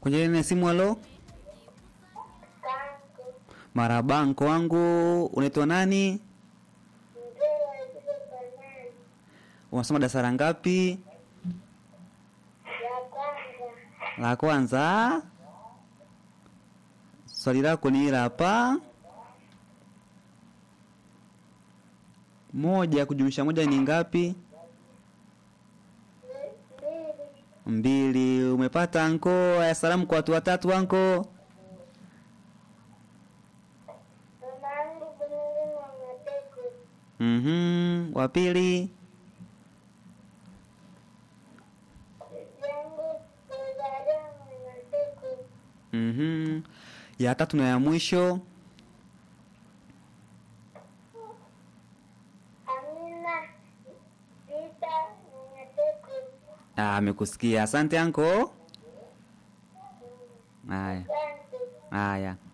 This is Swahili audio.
Kwenye laini ya simu, halo. Kangu. Marabanko wangu, unaitwa nani? Mzee wa zile banani. Unasoma darasa la ngapi? Ya kwanza. La kwanza. Swali lako ni hili hapa. Moja kujumlisha moja ni ngapi? Mbili. Mbili. Umepata anko. Haya, salamu kwa watu watatu anko. Mamangu Bunuli wa Mateko. Mhm. Wa pili. Yangu Rosario wa Mateko. Mhm. Ya tatu na ya mwisho. Amina Vita wa Mateko. Ah, amekusikia. Asante anko. Haya. Asante. Haya.